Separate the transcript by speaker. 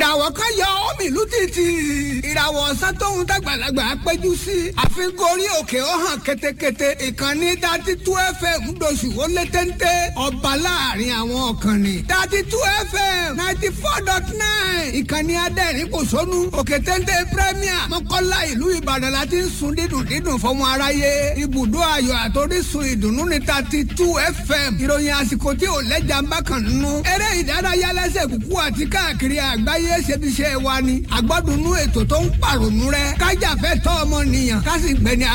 Speaker 1: ìràwọ̀ kan yọ omi ìlú títì ìràwọ̀ ọ̀sán tóun dàgbàlagbà péjú sí àfikún orí òkè ó hàn ketekete ìkànnì dati tú fm ńdọ̀sù ó lé téńté ọba láàrin àwọn ọ̀kànnì dati tú fm ninety four dot nine ìkànnì adẹ́rìn kò sónú òkè téńté premier mọ́kànlá ìlú ìbàdàn la ti ń sun dídùn dídùn fọmọ aráyé ibùdó ayọ̀ àtòrísun ìdùnnú ní dati tú fm ìròyìn àsìkò tí ò lẹ́jà ń bá kàn nínú eré ìdárayá lẹ́sẹ̀ kúkú àti káàkiri àgbáyé ṣebiṣẹ́ wa ni àgbọ́dúnú ètò tó ń pàrònú rẹ kájàfẹ́ tọ́ ọmọ nìyàn ká sì gbẹni